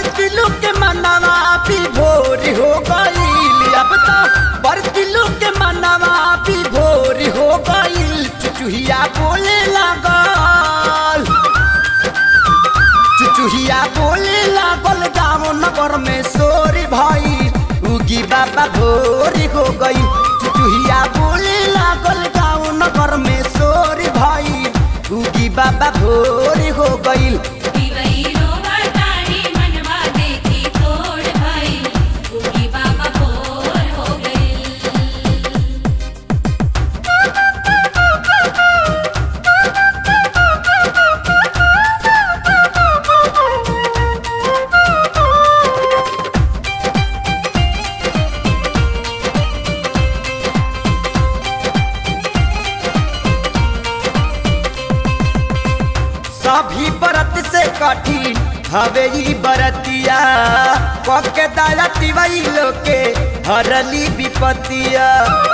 बरतिलू के मनवा भी भोर हो गईल अब तो बरतिलू के मनवा भी भोर हो गईल चुचुहिया बोले लागल चुचुहिया बोले लागल गाँव नगर में सोरी भाई उगी बाबा भोरी हो गई चुचुहिया बोले लागल गाँव नगर में सोरी भाई उगी बाबा भोरी हो गई दिवैरो वरदानी मनवा देखी तोड़ भई उगी बाबा भोर हो गई सभी बरत से कठिन हवे ई बरतिया पके दाया तिवई लोके हरली विपतिया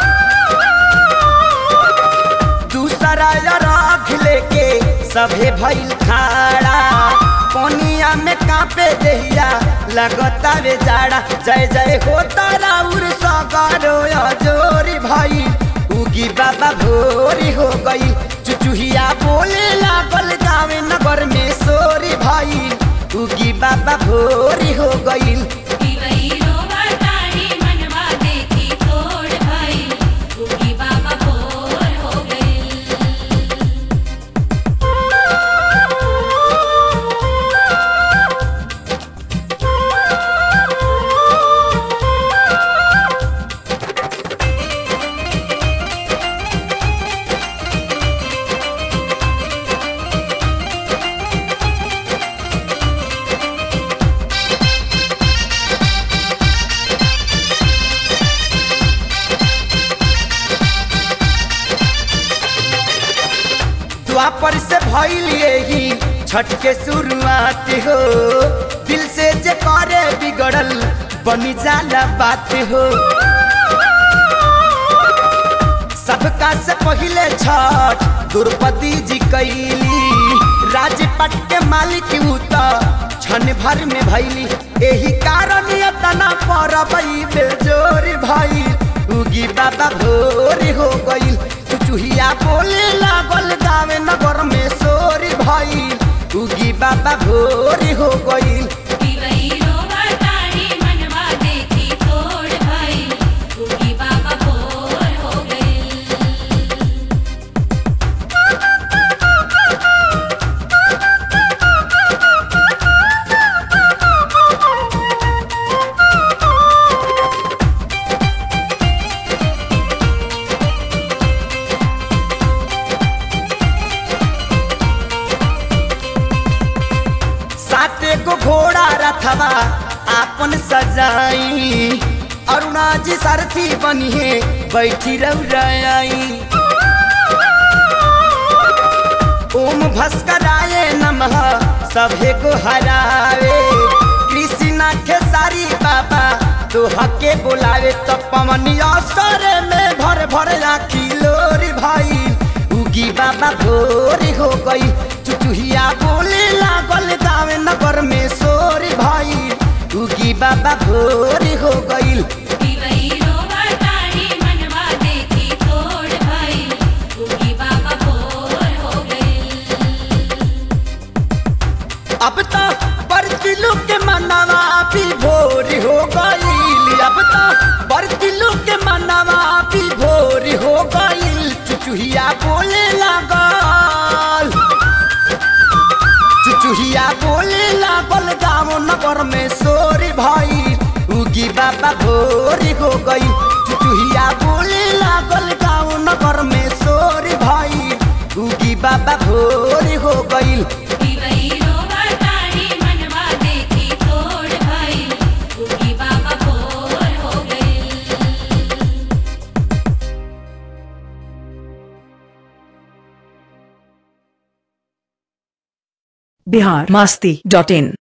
दूसरा राख लेके सभे भइल खाड़ा कोनिया में कापे देहिया लगता वे जाड़ा जय जय होता राउर सगारो जोरी भाई उगी बाबा भोरी हो गई चुचुहिया बोले लागल गावे नगर में सोरी भाई उगी बाबा भोरी हो गई दिवैरो वरदानी मनवा देखी तोड़ भई उगी बाबा भोर हो गई द्वापर से भइल यही छठ के शुरुआत हो दिल से जे करे बिगड़ल बनी जाला बात हो सबका से पहिले छठ द्रौपदी जी कैली राजपट के मालिक उ त क्षण भर में भैली एही कारण तना परबई बेजोर भाई उगी बाबा भोर हो गईल चुचुहिया बोले लागल गावे नगर में सोरी भाई उगी बाबा भोर हो गईल दिवैरो वरदानी मनवा देखी तोड़ भई उगी बाबा भोर हो गई साते गो घोड़ा रथवा आपन सजाई अरुणा जी सारथी बनिए बैठी रउराई ओम भस्कराय नमः सभे को हरावे कृष्णा के सारी बाबा तोह के बोलावे तो पवन असर में भर भर आखी लोरी भाई उगी बाबा भोर हो गई चुचुहिया बोले लागल गावे नगर में सोरी भाई उगी बाबा भोर हो गई दिवैरो वरदानी मनवा देखी तोड़ भई उगी बाबा भोर हो गई अब तो बरतिलू के मनवा भी भोर हो गई अब तो बरतिलू के मनवा भी भोर हो गई चुचुहिया बोले लागल चुचुहिया बोले लागल गाँव नगर में सोरी भाई उगी बाबा भोरी हो गई चुचुहिया बोले लागल गाँव नगर में सोरी भाई उगी बाबा भोरी हो गई दिवैरो वरदानी मनवा देखी तोड़ भई उगी बाबा भोर हो गई बिहार मस्ती डॉट इन